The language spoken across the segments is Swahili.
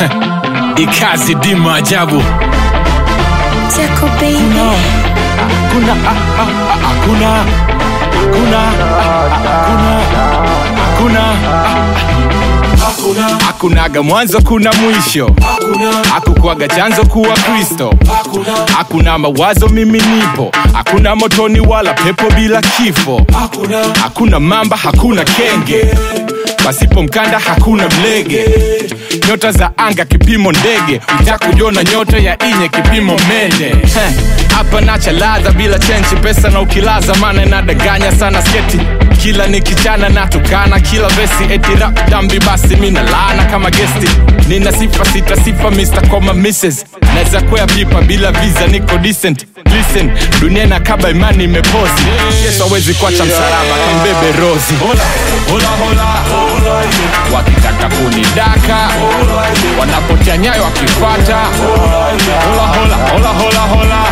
ikazi di maajabu Jaco baby. kuna ah, ah, ah, hakuna hakuna ah, ah, hakuna hakuna ah, hakunaga mwanzo kuna mwisho hakukwaga chanzo kuwa kristo hakuna mawazo mimi nipo hakuna motoni wala pepo bila kifo hakuna mamba hakuna kenge pasipo mkanda hakuna mlege nyota za anga kipimo ndege utakujona nyota ya inye kipimo mende Heh, hapa nacha ladha bila chenchi pesa na ukilaza maana inadanganya sana sketi kila nikichana natukana kila vesi eti rap dambi basi mina laana kama gesti nina sifa sita sifa Mr. koma Mrs. naweza kwea pipa bila visa niko decent listen dunia na kaba imani imepozi yesu awezi kuacha msalaba kambebe rozi hola, hola, hola, hola. wakitaka kunidaka wanapotea nyayo wakifata hola, hola, hola, hola, hola.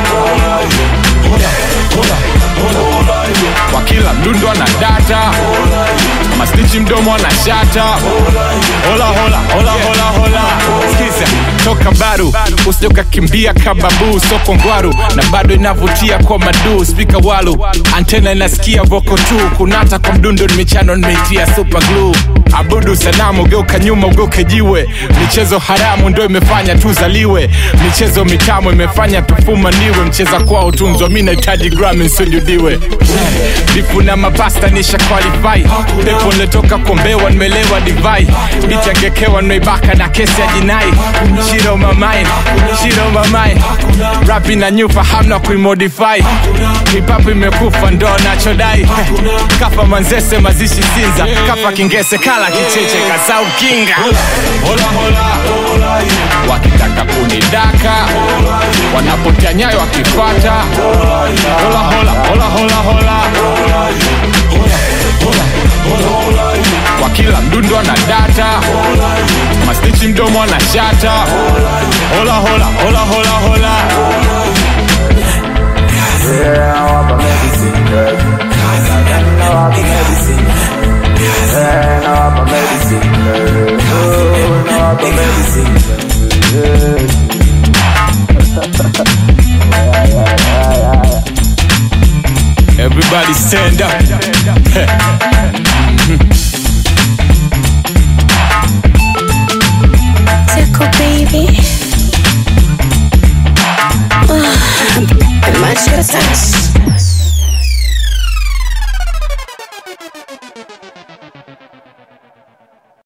kwa kila mdundo ana data mastichi mdomo ana shata hola hola hola hola hola skiza toka baru usijoka kimbia kababu soko ngwaru na bado inavutia kwa madu spika walu antena inasikia voko tu kunata kwa mdundo ni michano nimeitia super glue abudu sanamu geuka nyuma ugeuke jiwe michezo haramu ndo imefanya tuzaliwe michezo mitamu imefanya tufumaniwe mcheza kwao tunzwa mi nahitaji grami nsujudiwe vipu na mapasta nisha qualify pepo niletoka kuombewa nimelewa divai bitangekewa noibaka na kesi ya jinai shiro mamain shiro mamain rapi na nyufa hamna kuimodify hipapu imekufa ndo nachodai kafa manzese mazishi sinza kafa kingese kala kicheche kasau kinga hola, hola, hola. wakitaka kunidaka wanapotea nyayo wakifata hola, hola, hola, hola, hola. kwa kila mdundo ana data mastichi mdomo ana shata hola, hola, hola, hola, hola. Yeah, I want my medicine, girl. I want my medicine. Yeah, I want my medicine, girl. Oh, I want my medicine, girl.